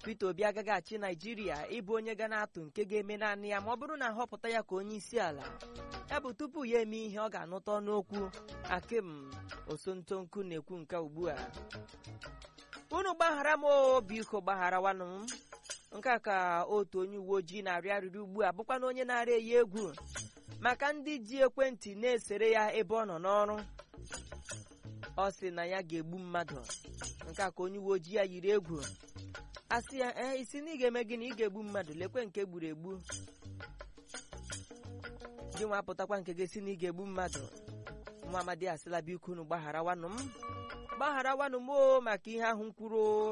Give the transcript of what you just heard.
Peter Obi agaghị achị Naijiria ịbụ onye ga na-atụ nke ga-eme naanị ya ma ọ bụrụ na ahọpụta ya ka onye isi ala ya bụ tupu ya eme ihe ọ ga-anụta ọnụokwu Akim Osontonku na-ekwu nke ugbu a unu gbaghara m o biko gbagharawanụ m nke a ka otu onye uwe ojii na-arịọ arịrịọ ugbu a bụkwa na onye na-arị eyi egwu maka ndị ji ekwentị na-esere ya ebe ọ nọ n'ọrụ ọ sị na ya ga-egbu mmadụ nke a ka onye uwe ojii ya yiri egwu asị ya ee isi na ị ga-eme gịnị ị ga-egbu mmadụ lekwe nke gburu egbu gị nwa apụtakwa nke gị si na ị ga-egbu mmadụ nwa amadi asịla biko unu gbagharawanụ m gbagharawanụ m o maka ihe ahụ m kwuru